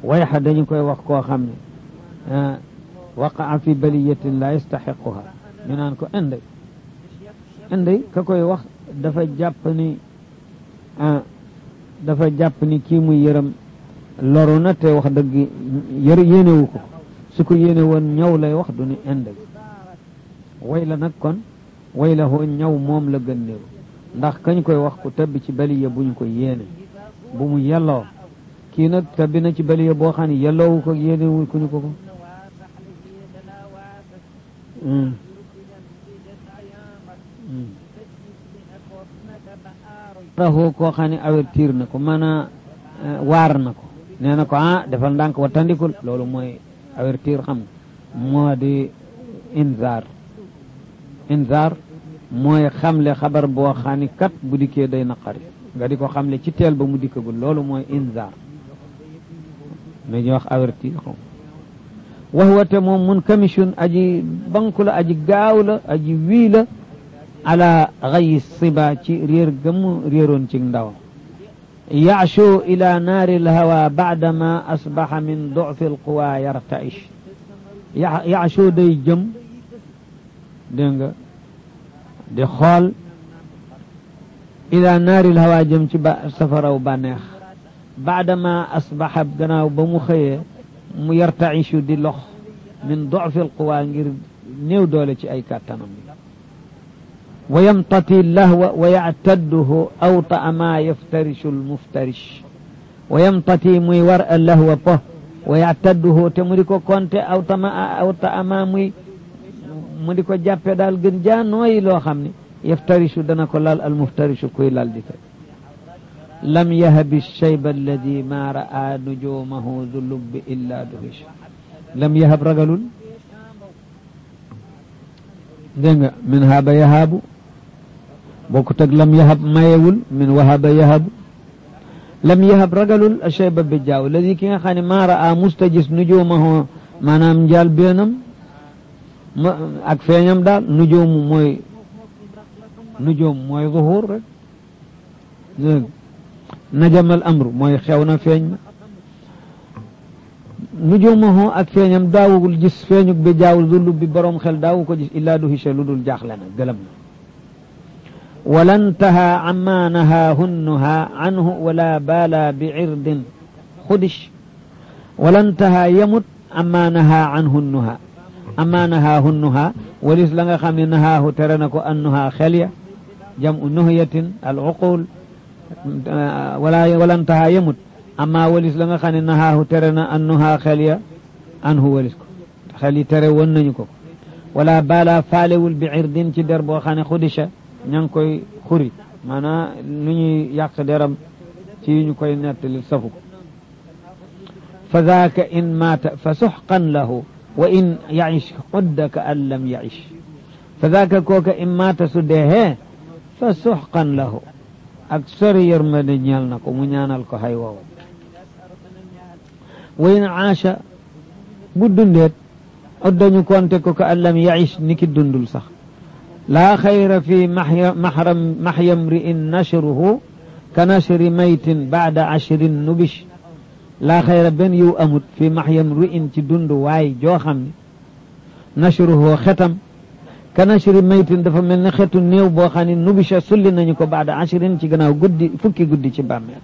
wayxa dañu koy wax koo xam ne waqaa fi baliyatin la yastaxiquha ñu naan ko inday inday ka koy wax dafa jàpp ni dafa jàpp ni kii muy yërëm loru na te wax dëgg yër yéenewu ko su ko yéene woon ñaw lay wax du ni inday way la nag kon way la hoo ñaw moom la gën néew ndax kañ koy wax ku tabbi ci baliya bu ñu ko yéene bu mu yelloo kii nag tabbi na ci baliya boo xam ne yelloowu ko yéenewu ku ñu ko ko raxoo koo xam ne avertir na ko maanaam waar na ko nee na ko ah defal ndànk wa tandikul loolu mooy avertir xam nga moo di inzaar inzaar mooy xamle xabar boo xam ni kat bu dikkee day naqari nga di ko xamle ci teel ba mu dikkagul loolu mooy inzaar la ñuy wax avertir xam wax wate moom mun commission aji banku la aji gaaw la aji wii la ala xayi siba ci réer gëmm réeroon ci ndaw yaashu ila naari lhawa baadama asbaxa min dufi alquwa yartaish yaashu day jëm dégg nga di xool ila naari lhawa jëm ci ba safaraw bànneex baadama asbaxa gannaaw ba mu xëyee mu yartaishu di lox min dufi alquwa ngir néew doole ci ay kàttanam bi wa yamtati lahwa wa yactadduhu awta ma yaftarishu almuftarish wa yamtati muy war a lahwa po wa yactadduhu te mu di ko konte awta ma awta ama muy mu di ko jàppe daal gën jaa nooyi loo xam ne yaftarishu dana ko lal almuftarishu kuy lal di ko lam yahabi shayba alladi ma ra'a nujumahu du lubbi illa duhish lam yahab ragalul dégg nga min haaba yahaabu bokkut ak lam yahab mayewul min wahaba yahabu lam yahab ragalul ashayba bi jaaw ladi ki nga xam ne maa raa mustajis nujuumahu maanaam njaal beenam ak feeñam daal nujoomu mooy nujoom mooy zuhur rek dégg najamal amru mooy xew na feeñ na nujuumahu ak feeñam daawugul gis feeñuk bi jaawul zulub bi boroom xel daawu ko gis illaa du hisha lu dul jaaxle na gëlëm na wala ntaha amma nahaahunnuha anhu wala baala bi irdin xudish wala ntaha yamut amma naha anhunnuha amma nahaahunnuha walis la nga xam ne nahaahu tere na ko annuha xel ya jamu nuhyatin al uqul wala wala ntaha yamut amma walis la nga xam ne nahaahu tere na annuha xel ya anhu walis ko xel yi tere woon nañu ko wala baala faalewul bi irdin ci der boo xam ne xudisha ña ngi koy xuri maanaam lu ñuy yàq deram ci ñu koy nettali safu ko fa daaka in maata fa suxqan lahu wa in yaish udda ka an lam yaish fa daaka kooka in maata su deexee fa suxqan lahu ak sori yërmande ñeel na ko mu ñaanal ko hay woowa wa in aasha bu dundeet uddañu konte ko ka an lam yaish niki dundul sax laa xayra fi maxram maxyam ri'in nashruhu ka nashri maytin baada ashrin nubish laa xayra benn yiw amut fi maxyam ri'in ci dund waay joo xam ne nashruhu xetam ka nashri maytin dafa mel ne xetu néew boo xam ne nubisha sulli nañu ko baada ashrin ci gannaaw guddi fukki guddi ci bàmmeel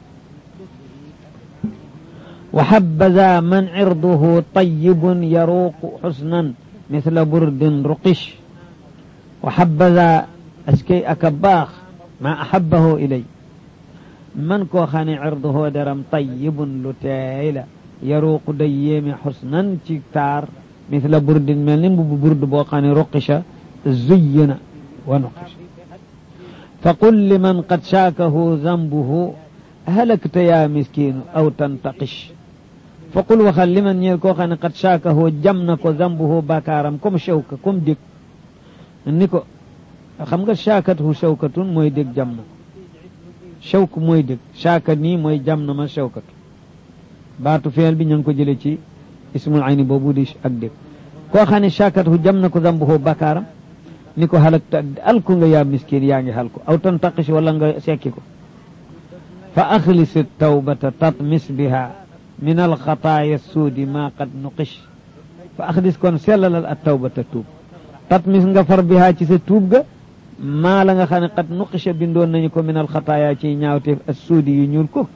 wa habbaza man cirduhu tayyibun yaruuqu xusnan mithla burdin ruqish wa habbaza askay aka baax ma ahabbahu ilay man koo xam ne cirduhu deram tayyibun lu teey la yaruuqu day yéeme xusnan ci taar mithla burdin mel ni mbubu burd boo xam ne ruqisha zuyyina wa nuqisha fa qul liman qad shaakahu zambuhu halakta yaa miskiinu aw tantaqish fa qul waxal liman ñeel koo xam ne qad shaakahu jam na ko zambuhu bakaaram comme shawka comme dég ni ko xam nga shaakathu shawkatun mooy dég jam na ko shawk mooy dég shaaka nii mooy jam na ma shawkatu baatu feel bi ña ngi ko jële ci ismul ayni boobu di ak dég koo xam ne shaakathu jam na ko zambuhu bakaaram ni ko halakta alku nga yaa miskin yaa ngi halku aw tantaqish wala nga sekki ko fa axlis tawbata tatmis biha min alxataaya suudi maa qad nuqish fa axdis kon sellalal at tawbata tuub tatmis nga far bihaa ci sa tuub ga maa la nga xam ne qad nuqisha bindoon nañu ko min alxataaya ci ñaawteef as suudi yu ñuul ko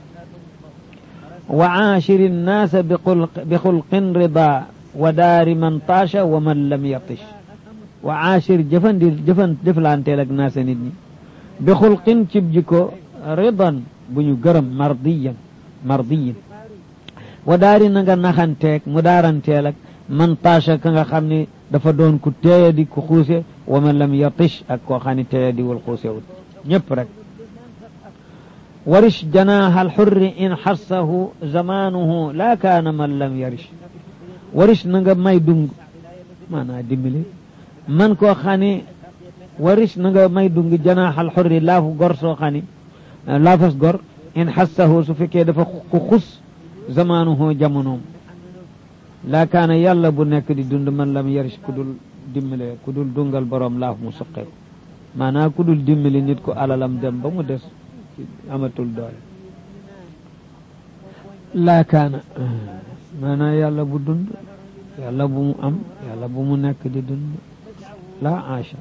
wa aashiri nnaasa bi xulqin rida wa daari man taasha wa man lam yatish wa aashir jëfandi jëfan jëflanteel ak naasa nit ñi bi xulqin cib jiko ridan bu ñu gërëm mardiyan mardiyin wa daari na nga naxanteeg mu daaranteel ak man taasha ka nga xam ne dafa doon ku teeya di ku xuuse wa man lam yatish ak koo xam ne teeya di wal xuuse wut ñëpp rek warish janaaha alxurri in xassahu zamanuhu laa kaana man lam yarish warish na nga may dung maanaa dimbali man koo xam ne warish na nga may dung janaaha alxurri laafu gor soo xam ne laafas gor in xassahu su fekkee dafa ku xus zamanuhu jamonoom laa kaana yàlla bu nekk di dund man lam yarish ku dul dimbale ku dul dungal boroom laaf mu suqeeku maanaa ku dul dimbali nit ku alalam dem ba mu des amatul doole laa kaana maanaa yàlla bu dund yàlla bu mu am yàlla bu mu nekk di dund laa aasha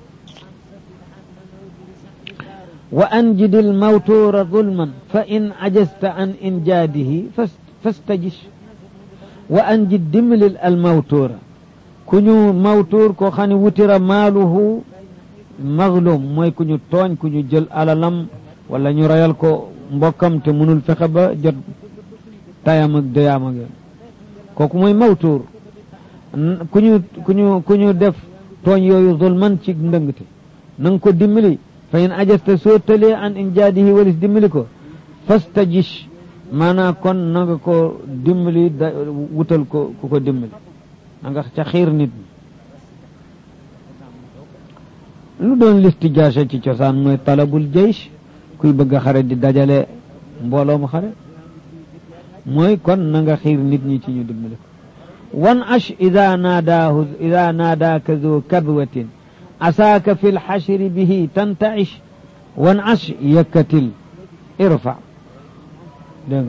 wa anjid almawtuura zulman fa in ajasta an injaadihi fastajish wa anjid dimlil almawtuura ku ñu mawtuur ko xam ne wutira maaluhu mazlum mooy ku ñu tooñ ku ñu jël alalam wala ñu rayal ko mbokkam te mënul fexe ba jot tayam ak dëyaam ak yoon kooku mooy mawtuur ku ñu ku ñu ku ñu def tooñ yooyu zulman ci ndëngte na nga ko dimbali fa in ajasta soo tëlee an injaadihi walis dimbali ko fastajish maanaam kon na nga ko dimbali da wutal ko ku ko dimbali na nga ca xiir nit ñi lu doon listijaasa ci cosaan mooy talabul jaysh kuy bëgg a xare di dajale mbooloom xare mooy kon na nga xiir nit ñi ci ñu dimbali ko wan ash ida naadaahu ida naadaaka zu kadwatin asaaka fi lxashri bihi tantaish wan ash yëkkatil irfa dégg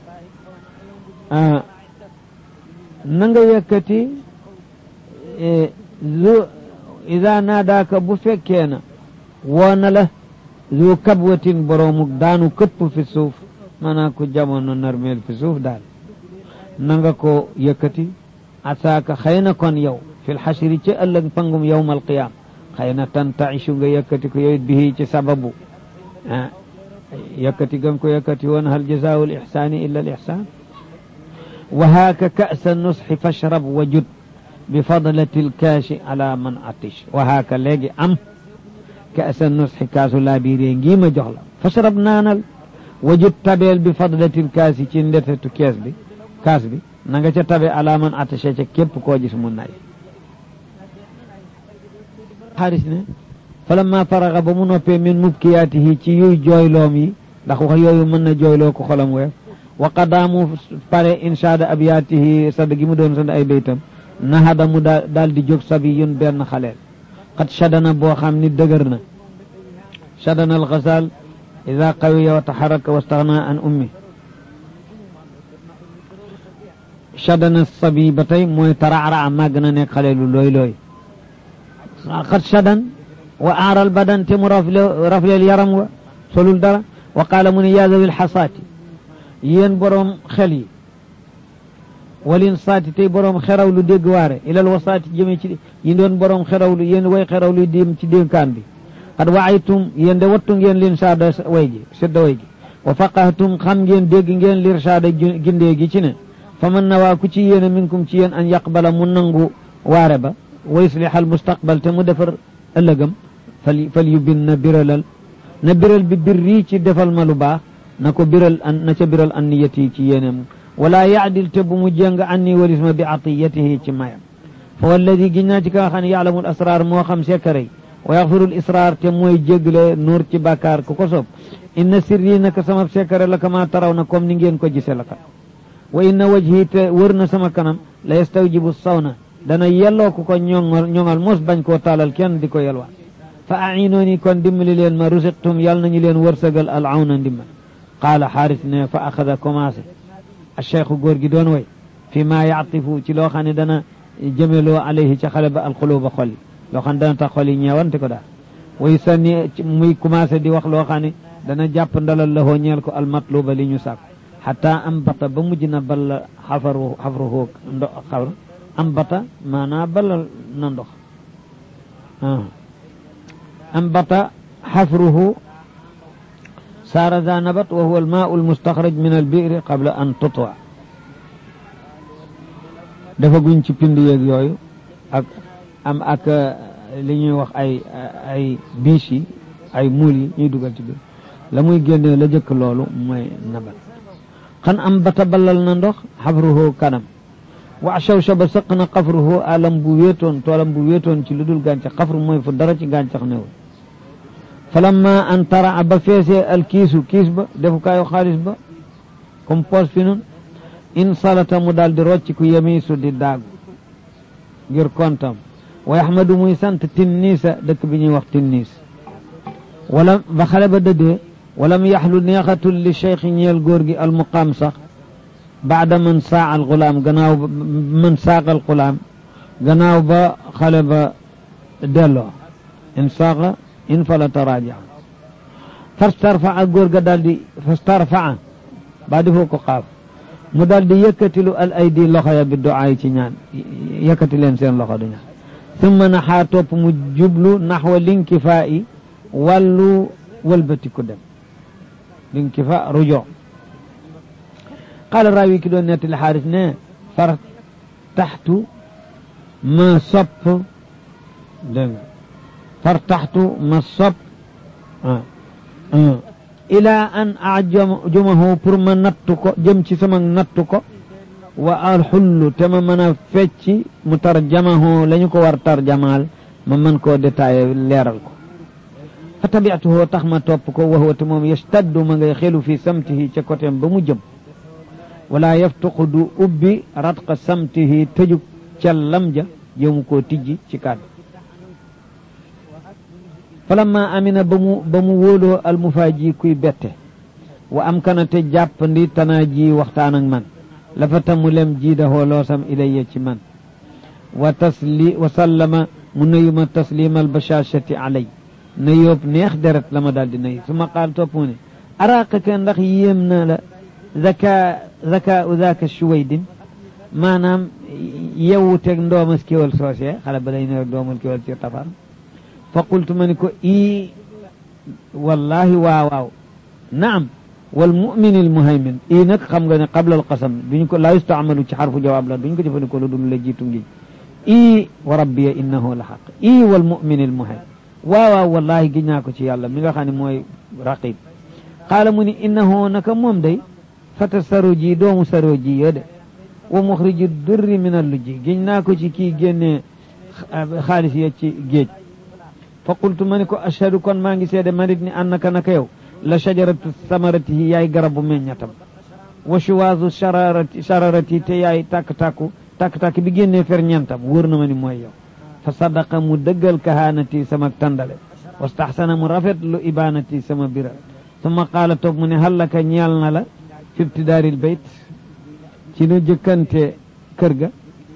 nga na nga yëkkati zu ida naadaaka bu fekkee na woo na la zu kabwatin boroomuk daanu këpp fi suuf maanaam ku jamono narmeel fi suuf daal na nga ko yëkkati asaaka xëy na kon yow fil xasri ci ëllëg pangum yowm alqiyaam xëy na tantaichu nga yëkkati ko yowit bihi ci sababu ah yëkkati gam ko yëkkati woon hal jazaau l ixsaani illa al ixsaan wa haaka ka'sa nusxi fashrab wa jud bi fadlati lkaashi ala man atish wa haaka léegi am ka'sa nusxi kaasu laa biiree ngii ma jox la fashrab naanal wa jud tabeel bi fadlati lkaasi ci ndetetu kees bi kaas bi na nga ca tabe ala man attaché ca képp koo gis mu nay xaaris ne falamma faraga ba mu noppee min mubkiyaatihi ci yuy jooyloom yi ndax wax yooyu mën na jooyloo ko xolam weef wa qadaamu pare inshaada abyaatihi sadd gi mu doon sadd ay baytam nahada mu daal di jóg sabiyun benn xaleel qad shadana boo xam ni dëgër na shadana alxasal ida qawiya wa taxaraka wa staxna an ummi shadana sabi ba tey mooy taraara màgg na nekk xale lu looy looy xat shadan wa aaral badan te mu rafle rafleel yaram wa solul dara wa qaala mu ne yaa zawil xasaati yéen boroom xel yi walin saati tey boroom xeraw lu dégg waare ilal wasaati jëme ci yi doon boroom xeraw lu yéen way xeraw lu dim ci dénkaan bi xat waaytum yéen de wattu ngeen lin saada way ji sedda way ji wa faqahtum xam ngeen dégg ngeen lir saada gindee gi ci ne fa man na waa ku ci yéene minkum ci yéen an yaqbala mu nangu waare ba wa yuslihal mustaqbal te mu defar ëllëgam fal fal yu bin na biralal na biral bi birrii ci defal ma lu baax na ko biral an na ca biral an niyati ci yéeneem wala yaadil te bu mu jëng anni walis ma bi atiyatihi ci mayam fa walladi giñ naa ci ka nga xam ne yaalamul asrar moo xam sekkare yi wa yaxfirul israar te mooy jégle nuur ci bàkkaar ku ko soob inna sirri naka sama sekkare la kama taraw na comme ni ngeen ko gise la ka wa inna wajhi te wër na sama kanam la yastawjibu sawna dana yelloo ku ko ñoŋal ñoŋal mos bañ koo taalal kenn di ko yelwaan fa ainooni kon dimbali leen ma rusiqtum yàlla nañu leen wërsëgal al awna ndimbal qaala xaaris ne fa axada commencé a cheikhu góor gi doon way fi ma yaatifu ci loo xam ne dana jëmeloo alayhi ca xale ba alxuluba xol yi loo xam ne dana tax xol yi ñeewante ko daal way sanni muy commencé di wax loo xam ne dana jàpp ndalal la hoo ñeel ko almatluba li ñu sàkk xata am bata ba mujj na balla xafaru xafruhu ndo xawr am bata maanaa ballal na ndox am bata xafruhu saara za nabat wa huwa almaau almustaxraj min albiri qabla an tutwa dafa guñ ci pind yeeg yooyu ak am ak li ñuy wax ay ay biis yi ay muul yi ñuy dugal ci biir la muy génne la jëkk loolu mooy nabat xan am bata ballal na ndox xafruhu kanam wa shawshaba sëq na xafruhu alam bu wéetoon toolam bu wéetoon ci lu dul gàncax xafru mooy fu dara ci gàncax newul falamma an taraa ba feesee al kiisu kiis ba defukaayu xaalis ba comme poos fi nun in salata mu daal di rocc ku yemiisu di daagu ngir kontam wa yaxmadu muy sant tinniisa dëkk bi ñuy wax tinniis wala ba xale ba dëddee walam yaxlu neexatul li cheikh ñeel góor gi almuqaam sax baada man saa al gulaam gannaaw ba man saaqa al gulaam gannaaw ba xale ba delloo in saaqa in fala taraaja fastarfaa góor ga daal di fastarfaa ba defoo ko xaaf mu daal di yëkkatilu al aydi loxo ya bi duaay ci ñaan yëkkati leen seen loxo du ñaan summa naxaa topp mu jublu naxwa linkifaa i wàllu wëlbati ku dem linkifa rujo qaala raawi ki doon nettali xaaris ne far taxtu ma sopp dégg nga far taxtu ma sopp ila an ajumahu pour ma nattu ko jëm ci sama nattu ko wa alxullu te ma mën a fecci mu tarjamahu la ñu ko war tarjamaal ma mën koo détaillé leeral ko fa tabiatuhu tax ma topp ko wa huwa te moom yastaddu ma ngay xelu fi samtihi ca côté ba mu jëm wala yaftuqu du ubbi ratqa samtihi tëjug callam ja jëmu koo tijji ci kàddu falamma amina ba mu ba mu wóoloo almufaaji kuy bette wa am kana te jàppandi tanaa ji waxtaan ak man lafata mu lem jiidahoo loosam ilayya ci man wa tasli wa sallama mu nuyu ma taslima albashashati alay na yóob neex deret la ma daal di nuyu su ma qaal topp mu ne araaqaka ndax yéem na la zaka zaka u zaka shuwaydin maanaam yewu teg ndoomas kéwal soosee xale ba lay ne rek doomal kéwal ci tafar fa qultu ma ni ko ii wallahi waaw waaw naam wal mumin al muhaymin ii nag xam nga ne qabla al qasam duñ ko laa yustaamalu ci xarfu jawaab la duñ ko jëfandikoo lu dul la jiitu ngi ii wa rabbiya innahu la xaq ii wal mumin al muhaymin waaw waaw wallahi gi ñaa ko ci yàlla mi nga xam ne mooy raqib qaala mu ni innahu naka moom day fata saroji doomu saroji yo de wa muxriji durri min al lujji giñ naa ko ci kii génnee xaalis ya ci géej fa qultu ma ni ko ashhadu kon maa ngi seede manit ni annaka naka yow la shajaratu samaratihi yaay garabu meññatam wa shuwaazu shararati shararati te yaay tàkk-tàkku tàkk-tàkk bi génnee ferñentam wóor na ma ni mooy yow fa sadaqa mu dëggal kahaanati sama tàndale wastaxsana mu rafet lu ibaanati sama biral summa qaala toog mu ne hallaka ñeel na la fi ibtidaaril bayt ci nu jëkkante kër ga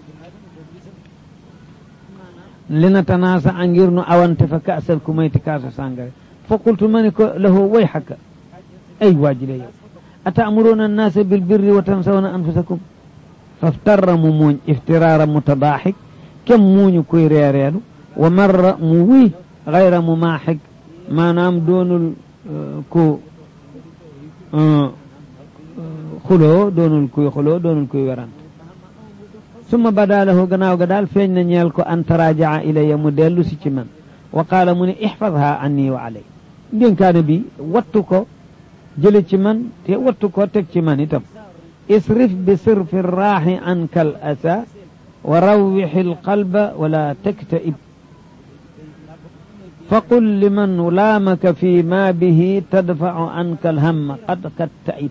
li na tanaasa a ngir nu awante fa kaasal ku mayti kaasu sàngare fa qultu ma ni ko lahu way xakka ay waajile yow ataamuruuna annaasa bilbirri wa tansawna anfusakum faftarra mu muuñ iftiraara mutadaaxik kem muuñu kuy reereelu wa marra mu wuy gayra mu maaxik maanaam doonul ku xuloo doonul kuy xuloo doonul kuy werante summa bada lahu gannaaw ga daal feeñ na ñeel ko an tarajaa ilayya mu dellu si ci man wa qaala mu ne ixfadha anni wa alay ndénkaane bi wattu ko jële ci man te wattu ko teg ci man itam isrif bi sirfi raaxi anka al asa wa rawwixi alqalba wala taktaib faqul liman laamaka fi ma bihi tadfacu anka alhamma qad kattaib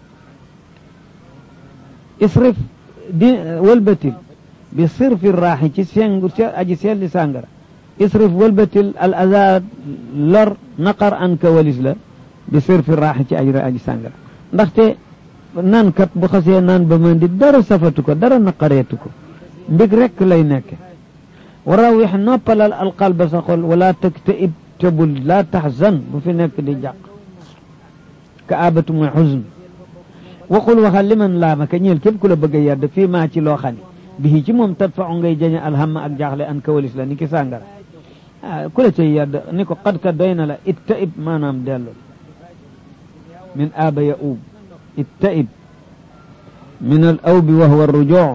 isrif di wëlbatil bi sirfi raaxi ci sengu aji selli sàngara isrif wëlbatil al azaa lor naqar an ka walis la bi sirfi raaxi ci aji aji sàngara ndaxte naan kat bu xasee naan ba mën di dara safatu ko dara naqareetu ko mbig rekk lay nekke wa rawix noppalal alqalba sa xol wala taktaib tebul laa taxzan bu fi nekk di jàq ka abatu mooy xusn waxul waxal li man laama ka ñeel képp ku la bëgg a yedd fii maa ci loo xam ne bii ci moom tat fa ngay jañe alhamma ak jaaxle an kawalis la ni ki sàngara ah ku la cay yedd ni ko xad ka doy na la ittaib maanaam dellu min aaba ya uub ittaib min al awbi wa huwa rujuu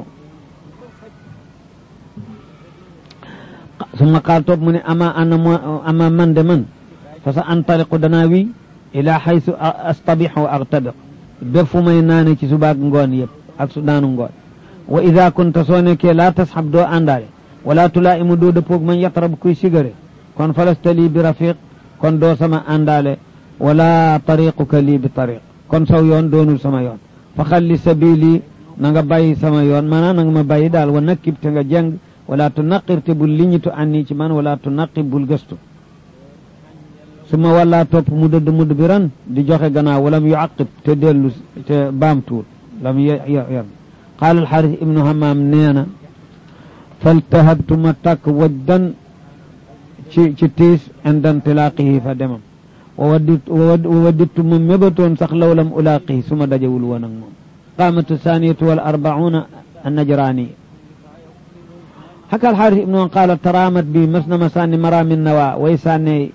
summa qaal toog mu ne ama ana mo ama man de man fa sa antaliqu danaa wi ila xaysu astabix wa agtabiq bépp fu may naane ci subaak ngoon yëpp ak su daanu ngoon wa ida kunta soo nekkee laa tasxab doo àndaale wala tulaa'imu doo dëppoog man yatrab kuy sigare kon falasta lii bi rafiq kon doo sama àndaale wala tariquka lii bi tariq kon saw yoon doonul sama yoon fa xalli sabili na nga bàyyi sama yoon maanaam na nga ma bàyyi daal wa nakkib te nga jàng wala tunaqir te bul liñitu anni ci man wala tunaqib bul gëstu su ma wallaa topp mu dëdd mudd bi ran di joxe gannaaw walam yuaqib te dellu te baamtuul lam yor qaala alxaris ibnu hamaam nee na faltahabtu ma tàkk wajdan ci ci tiis inda intilaaqihi fa demam wa waddit wa waddittu ma mébatoon sax law lam ulaaqihi su ma dajewul woon ak moom qaamatu saaniyatu wal arbauna annajraani xaka alxaris ibnu qaala taraamat bi mas na ma sànni maraamin nawa way sànne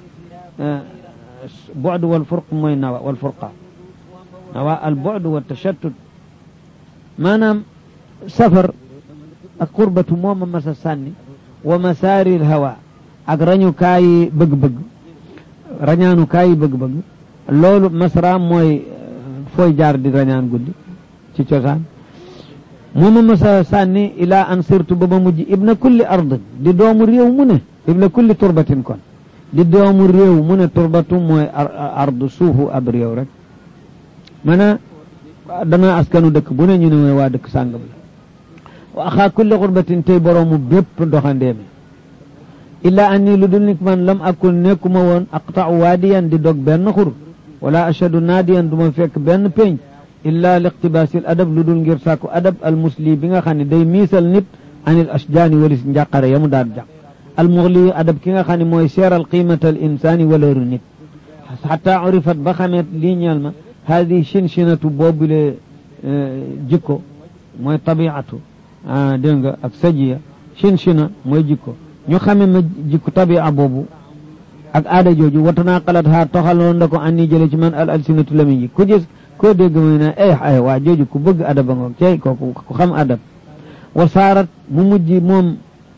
bu'd wal furq mooy nawa wal furqa nawa al bu'd wa tashattut maanaam safar ak qurbatu moo ma mas a sànni wa masaari al hawa ak rañu kaayi bëgg-bëgg rañaanu kaayi bëgg-bëgg loolu masra mooy fooy jaar di rañaan guddi ci cosaan moo ma mas a sànni ilaa an sirtu ba ma mujj ibna kulli ardin di doomu réew mu ne ibna kulli turbatin kon di doomu réew mu ne turbatu mooy ardu suufu ab réew rek mana dana askanu dëkk bu ne ñu ne mooy waa dëkk sàngam la wa axaa kulli xurbatin tey boroomu bépp doxandeemi illaa anni lu dul nik man lam akun nekkuma woon aqta'u waadiyan di dog benn xur wala ashadu naadiyan du ma fekk benn pénc illaa liqtibaasil adab lu dul ngir sàkku adab al musli bi nga xam ne day miisal nit anil ashjaani walis njàqare yamu daan jàq al muxli adab ki nga xam ne mooy seeral qiimata al insaani waleeru nit xataa urifat ba xameet lii ñeel ma haadi chinchinatu boobule jikko mooy tabiatu dégg nga ak sajiya chinchina mooy jikko ñu xame ma jikko tabia boobu ak aada jooju watanaa xalat haa toxaloon da ko anni jële ci man al alsinatu lami ji ku gis koo dégg mooy ne ay ay waa jooju ku bëgg adaba ngoog cey kooku ku xam adab wa saarat mu mujj moom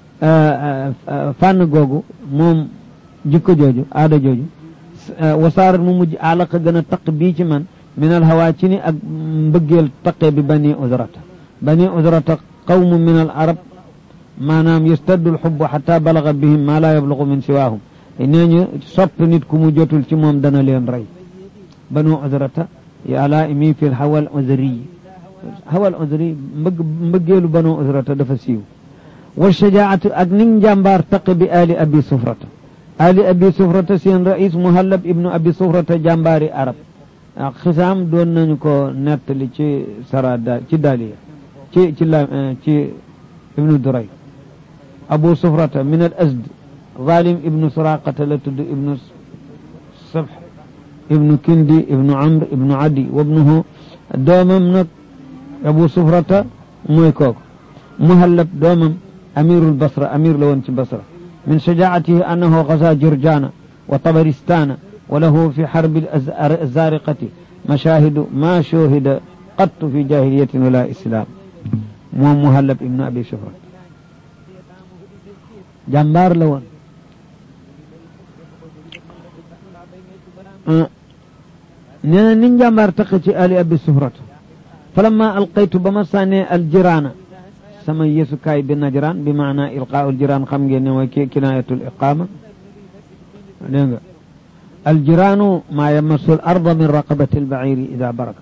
fànn googu moom jikko jooju aada jooju wa saarat mu mujj alaqa gën a taq bii ci man min al hawa ci ni ak mbëggeel taqee bi bani uzrata bani uzrata qawmu min al arab maanaam yastaddu al xubbu xata balaga bihim ma laa yablugu min siwaahum nee ñu sopp nit ku mu jotul ci moom dana leen rey banu uzrata yàlla imi fi hawa al uzri hawa al uzri mbëgg mbëggeelu banu uzrata dafa siiw wa shajaatu ak ning njàmbaar taqe bi ali abi sufrata ali abi sufrata seen rais muhallab ibnu abi sufrata jàmbaari arab ak xisaam doon nañu ko nettali ci sara ci daliya ci ci la ci ibnu duray abu sufrata min al asd zalim ibnu suraqata la tudd ibnu sabh ibnu kindi ibnu amr ibnu adi wabnuhu doomam nag abu sufrata mooy kooku muhallab doomam amirul basra amir la woon ci basra min shajaatihi annahu gaza jurjana wa tabaristana wa lahu fi xarbi azariqati mashahidu ma shuhida qattu fi jahiliyatin wala islam moom muhallab ibnu abi sufrata jàmbaar la woon nee na ni njàmbaar taq ci ali abi sufrata falamma alqaytu ba ma sànnee aljiraana sama yesukaay bi najraan bi maana ilqaa aljiraan xam ngeen ne mooy kinaayatul iqaama dégg nga aljiraanu maa yamassu al arda min raqabati albaciiri ida baraka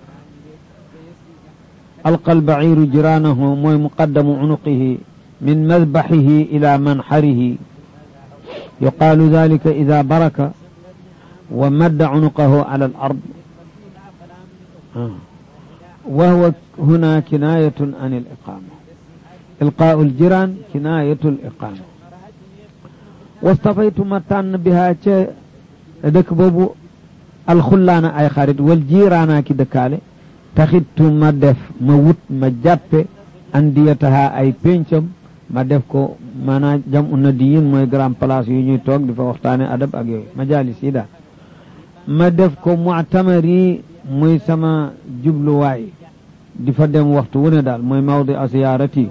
alqa albaciiru jiraanahu mooy muqaddamu cunuqihi min madbaxihi ila manxarihi yuqaalu dalika ida baraka wa madda cunuqahu ala al ard وهو هنا كناية عن الإقامة إلقاء الجيران كناية الإقامة واصطفيت متان بها دك بوبو الخلانة أي خارج والجيران كي دكالي تخدت ما دف ما وut ما جابي أنديتها أي بينشم ma def ko maanaam jam u nadiyin mooy grand place yu ñuy toog di fa waxtaane adab ak yooyu majalis yi daal ma def ko mu'tamar yi muy sama jubluwaay di fa dem waxtu wu ne daal mooy mawdi asiyaarati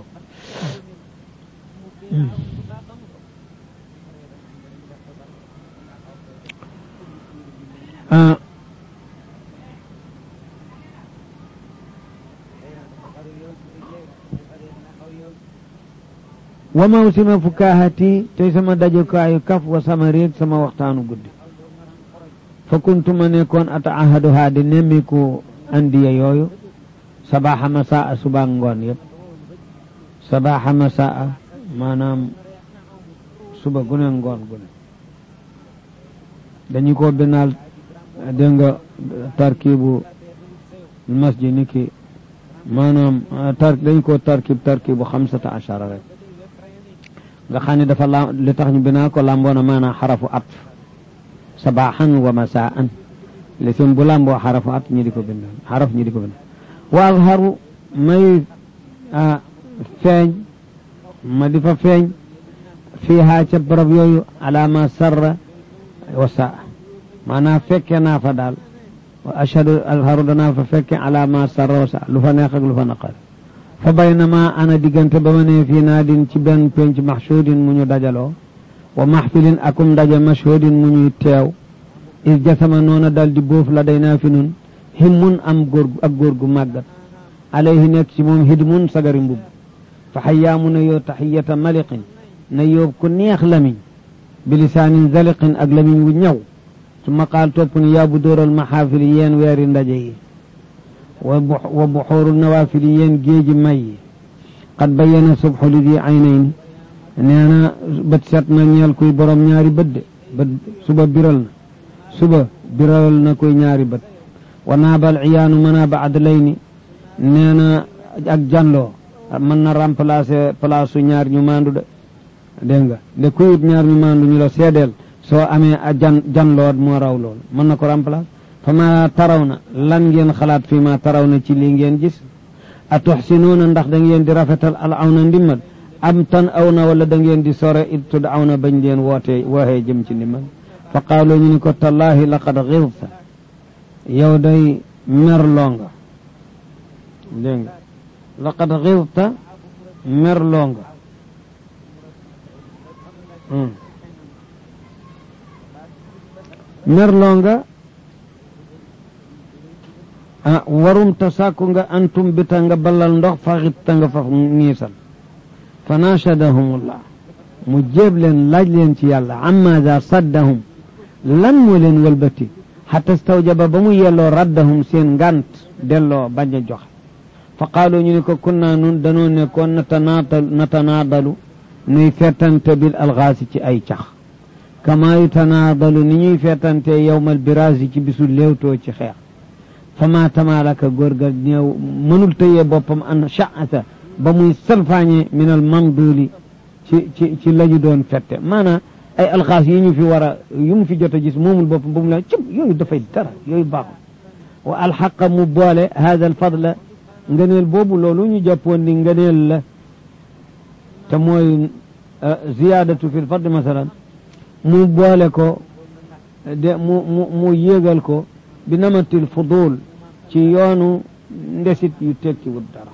wa mawsima fukaahati tey sama dajukaayu kaf wa sama réeg sama waxtaanu guddi fa kuntu ma nekkoon ataahaduhaa di nemmiku andiya yooyu sabaaxa masaa suba ngoon yëpp sabaaxa masaa maanaam suba gune ngoon gune dañu ko binaal dégg nga tarkibu masjid ni ki maanaam tar dañu ko tarkib tarkibu xamsata achara rek nga xam ne dafa la li tax ñu binaa ko làmboona maanaam xarafu at sabaaxan wa masaan li sim bu làmboo xarafu at ñi di ko bind xaraf ñi di ko bind wa azharu may feeñ ma di fa feeñ fiiha ca barab yooyu ala ma sarra wa saa maanaam fekke naa fa daal wa ashhadu azharu danaa fa fekke ala ma sarra wa saa lu fa neex ak lu fa naqar fa baynama ana diggante ba ma ne fii naadin ci benn penc maxsuudin mu ñu dajaloo wa maxfilin akum ndaje mashhudin mu ñuy teew is jasama noona dal di bóof la day naa fi nun himmun am góor ak góor gu màggat alayhi nekk ci moom hidmun sagari mbubb fa xayyaamu na yoo taxiyata maliqin na yóob ku neex lamiñ bilisaanin zaliqin ak lamiñ wu ñaw summa qaal topp ni yaa bu dóoral maxaafili yeen weeri ndaje yi wa buxuuru nawaafili yéen géeji may yi qad bayyana subxu li di aynayni nee na bët set na ñeel kuy borom ñaari bët de bët suba biral na suba biral na kuy ñaari bët wa naabal iyaanu manaaba adlayni nee na ak janloo mën na remplacer place su ñaar ñu maandu de dégg nga de kuyut ñaar ñu maandu ñu la seedeel soo amee a jan janloo moo raw loolu mën na ko remplacer fa ma taraw na lan ngeen xalaat fii ma taraw na ci lii ngeen gis a tuxsinuuna ndax da ngeen di rafetal al aw na ndimmal am tan aw na wala da ngeen di sore it tud aw na bañ leen wootee wooxee jëm ci ndimmal fa qaalu ñu ni ko tallahi laqad xirta yow day merloo nga dégg nga laqad xirta merloo nga merloo nga ah warum ta sàkku nga antum bita nga balal ndox faxit ta nga faf ngiisal fa nachadahumullah mu jéeb leen laaj leen ci yàlla amaada saddahum lan moo leen wëlbati xata stawjaba ba mu yelloo raddahum seen ngant delloo bañ a joxe fa qaalu ñu ne ko kunna nun danoo nekkoon natanaadalu natanaadalu nuy fettante bil alxaasi ci ay cax kama yutanaadalu ni ñuy fettante yowmal biraasi ci bisu léewtoo ci xeex fama tamalaka góor ga néew mënul tëyee boppam an sha'ata ba muy salfaañe min al mamduli ci ci ci la ñu doon fette maanaam ay alxaas yi ñu fi war a yu mu fi jot a gis moomul boppam ba mu la cëb yooyu dafay dara yooyu baaxul wa alxaqa mu boole hada al fadla ngëneel boobu loolu ñu jàppoon ni ngëneel la te mooy ziyaadatu fi l fadl masalan mu boole ko de mu mu mu yéegal ko bi namatil fudul ci yoonu ndesit yu tekki wut dara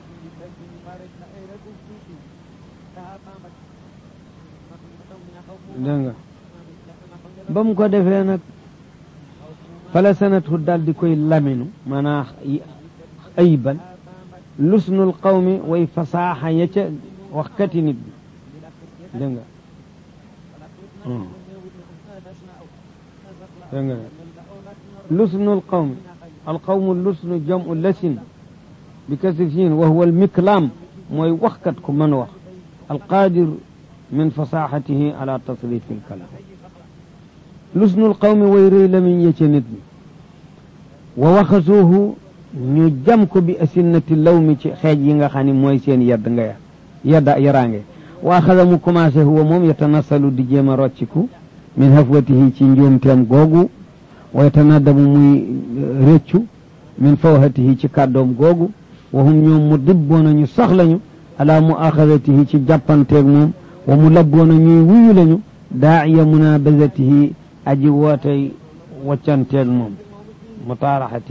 dégg nga ba mu ko defee nag fala sanatu dal di koy laminu maanaa ayibal lusnul qawmi way fasaaxa ya ca waxkati nit bi dégg nga dégg nga لسن القوم القوم اللسن جمع لسن بكسر سين وهو المكلام موي وخكت من وخ القادر من فصاحته على تصريف الكلام لسن القوم ويري لمن يتندني ووخزوه ñu jam ko bi asinnati law mi ci xeej yi nga xam ne mooy seen yedd nga ya yedda yaraange wa axada mu commencé huwa moom yatanasalu di jéem a rocciku min hafwatihi ci njuumteem googu wa yatanadamu muy réccu min fawhatihi ci kàddoom googu wa hum ñoom mu dibboona ñu sax lañu ala mu axadatihi ci jàppanteeg moom wa mu labboona ñuy wuyu lañu daaiya munabazatihi aji wootey waccanteeg moom mutaaraxati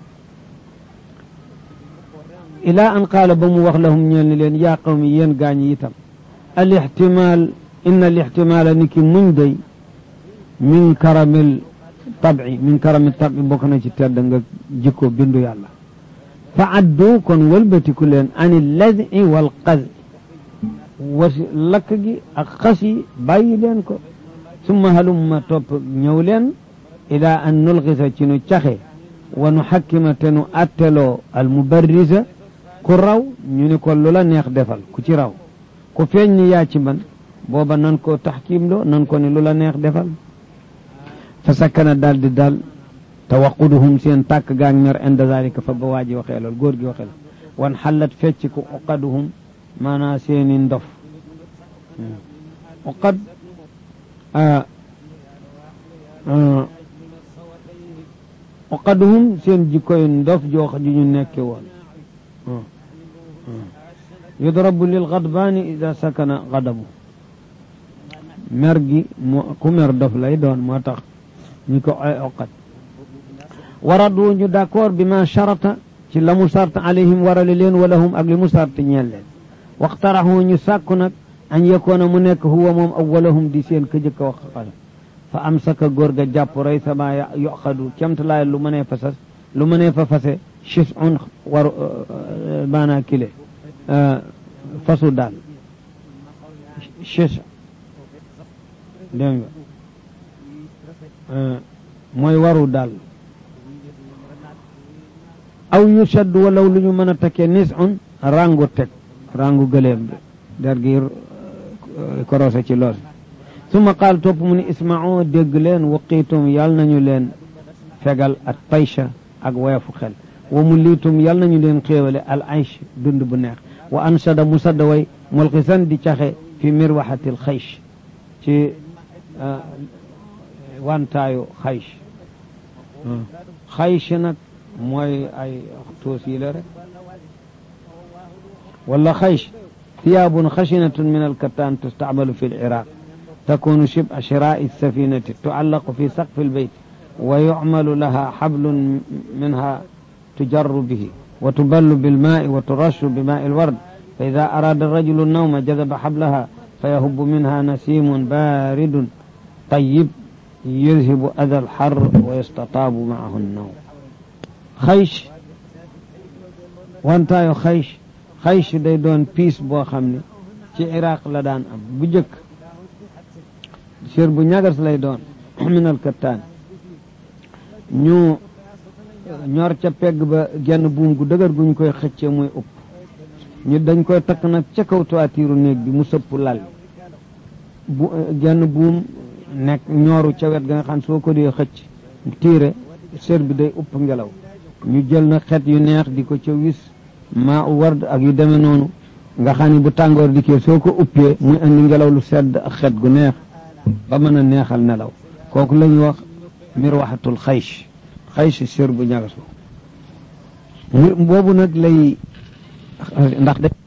ila an qaala ba mu wax lahum ñeel ni leen yaa qawmi yéen gaañ yi itam al ixtimaal inna al ixtimaala ni ki muñ day min karamil tabi min karamil tabi bokk na ci tedd nga jikko bindu yàlla fa addu kon wëlbatiku leen ani lazi wal qazi wasi lakk gi ak xas yi bàyyi leen ko summa halumma topp ñëw leen ila an nulxisa ci nu caxe wa nu xakkima te nu atteloo al mubarrisa ku raw ñu ni ko lu la neex defal ku ci raw ku feeñ ni yaa ci man booba nan ko taxkiim loo nan ko ni lu la neex defal fa sakkana daal di daal tawaquduhum seen tàkk gaang ñor inda zalika fa ba waa ji waxee lool góor gi waxee lool wan xallat fecc ku uqaduhum maanaa seeni ndof uqad uqaduhum seen jikkoy ndof joox ju ñu nekke woon yudrabu lil gadbaani ida sakana gadabu mer gi moo ku mer dof lay doon moo tax ñu ko ay oqat waradu ñu d'accord bi ma charata ci la mu sart alayhim warale leen wala hum ak li mu sart ñeel leen waxtaraxu ñu sàkku nag an yekoona mu nekk huwa moom awwalahum di seen ka jëkk a wax xale fa am saka góor ga jàpp rey sama yoxadu cemtalaay lu mënee fa sas lu mënee fa fase chis un war maanaa kile fasu daal chis dégg nga mooy waru daal aw yu shaddu walaw lu ñu mën a takkee nis un rangu teg rangu gëleem bi der gi korosé ci loos summa qaal topp mu ni isma'u dégg leen waqiitum yàll nañu leen fegal at taysha ak woyofu xel wa mu liitum yàll nañu leen xéewale al aysh dund bu neex wa ansada mu sadda way mulxisan di caxe fi mirwaxatil xaysh ci wantaayu xaysh xaysh nag mooy ay toos yi la rek wala xaysh ثياب خشنة من الكتان تستعمل في العراق تكون شبه شراء السفينة تعلق في سقف البيت ويعمل لها حبل منها تجر به وتبل بالماء وترش بماء الورد فإذا أراد الرجل النوم جذب حبلها فيهب منها نسيم بارد طيب يذهب أذى الحر ويستطاب معه النوم خيش وانتايو خيش xaysh day doon piis boo xam ne ci iraq la daan am bu jëkk sér bu ñagas lay doon minal kattaan ñu ñor ca pegg ba genn buum gu dëgër gu ñu koy xëccee muy upp ñu dañ koy takk nag ca kaw toitiru néeg bi mu sëpp lal bu genn buum nekk ñooru ca wet ga nga xam soo ko dee xëcc tiire sér bi day upp ngelaw ñu jël na xet yu neex di ko ca wis maa u ward ak yu demee noonu nga xam ne bu tàngoor dikkee soo ko uppee muy andi ngelaw lu sedd ak xet gu neex ba mën a neexal nelaw kooku la ñuy wax mirwaxatul xaysh xaysh sér bu ñagas boobu nag lay ndax de